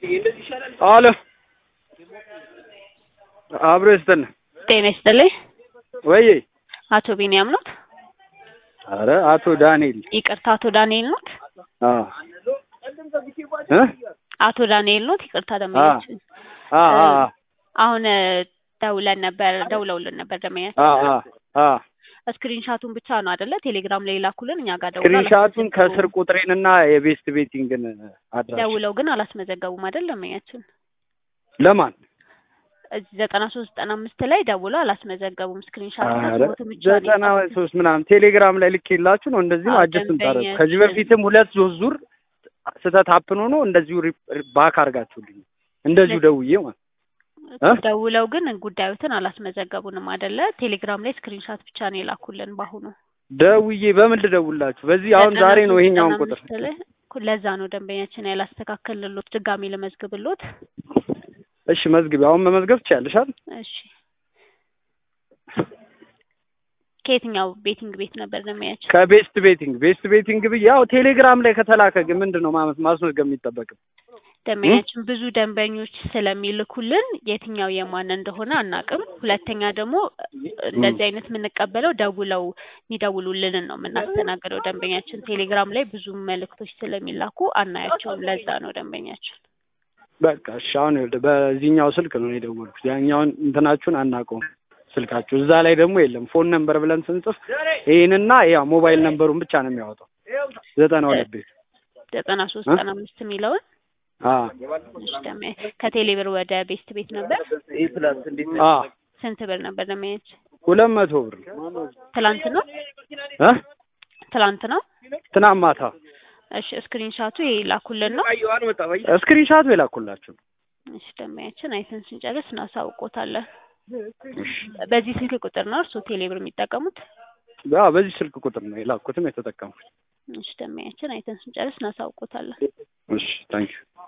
አሎ አብሮ ይስጥልን። ጤና ይስጥልኝ። ወይ አቶ ቢኒያም ኖት? አረ አቶ ዳንኤል ይቅርታ፣ አቶ ዳንኤል ኖት? አ እ አቶ ዳንኤል ኖት? ይቅርታ ደመኛችን አ አ አሁን ደውለን ነበር ደውለውልን ነበር ደመኛችን። አ አ አ ስክሪንሻቱን ብቻ ነው አይደለ? ቴሌግራም ላይ ላኩልን እኛ ጋር ደውለው ስክሪንሻቱን ከስር ቁጥሬንና የቤስት ቤቲንግን አድራሻ ደውለው ግን አላስመዘገቡም አይደል ደመኛችን? ለማን እዚህ ዘጠና ሶስት ዘጠና አምስት ላይ ደውለው አላስመዘገቡም። ስክሪንሻት አረ ስሞትን ብቻ ነው ዘጠና የጻፉት። ሶስት ምናምን ቴሌግራም ላይ ልኬላችሁ ነው እንደዚህ ነው አዎ፣ አጀስት ምታረጉ ደንበኛችን- ከዚህ በፊትም ሁለት ሶስት ዙር ስህተት ሀፕን ሆኖ እንደዚሁ ሪ- ባክ አድርጋችሁልኝ እንደዚሁ ደውዬ ማለት እ? ደውለው ግን ጉዳዩትን አላስመዘገቡንም አይደለ? ቴሌግራም ላይ ስክሪንሻት ብቻ ነው የላኩልን በአሁኑ ደውዬ በምን ልደውላችሁ በዚህ አሁን ዘጠና ዛሬ ነው ሶስት ይሄኛውን ዘጠና ቁጥር አምስት ላይ እኮ ለዛ ነው ደንበኛችን ያላስተካከልንሎት ድጋሚ ልመዝግብሎት። እሺ መዝግቢ አሁን መመዝገብ ትችያለሽ አይደል እሺ ከየትኛው ቤቲንግ ቤት ነበር ደንበኛችን? ከቤስት ቤቲንግ ቤስት ቤቲንግ ብዬ ያው ቴሌግራም ላይ ከተላከ ግን ምንድን ነው ማመስ- ማስመዝገብ የሚጠበቅም ደንበኛችን ብዙ ደንበኞች ስለሚልኩልን የትኛው የማን እንደሆነ አናቅም። ሁለተኛ ደግሞ እንደዚህ አይነት የምንቀበለው ደውለው የሚደውሉልንን ነው የምናስተናግደው። ደንበኛችን ቴሌግራም ላይ ብዙ መልእክቶች ስለሚላኩ አናያቸውም። ለዛ ነው ደንበኛችን። በቃ እሺ አሁን ይኸውልህ በዚህኛው ስልክ ነው የደወልኩት ያኛውን እንትናችሁን አናውቀውም ስልካችሁ እዛ ላይ ደግሞ የለም ፎን ነምበር ብለን ስንጽፍ ይህንና ያ ሞባይል ነምበሩን ብቻ ነው የሚያወጣው ዘጠና ሁለት ቤት ዘጠና ሶስት እ? ዘጠና አምስት የሚለውን አ እሺ፣ ደንበኛ ከቴሌብር ወደ ቤስት ቤት ነበር። አ ስንት ብር ነበር ደንበኛችን? ሁለት መቶ ብር ትላንት ነው እ ትላንት ነው። ትናንት ማታ እሺ ስክሪንሻቱ ይሄ ላኩልን ነው። ስክሪንሻት የላኩላችሁ እሺ ደንበኛችን አይተን ስንጨርስ እናሳውቆታለን። በዚህ ስልክ ቁጥር ነው እርስዎ ቴሌብር የሚጠቀሙት? ያ በዚህ ስልክ ቁጥር ነው የላኩትም የተጠቀምኩት እሺ ደንበኛችን አይተን ስንጨርስ እናሳውቆታለን። እሺ ታንኪዩ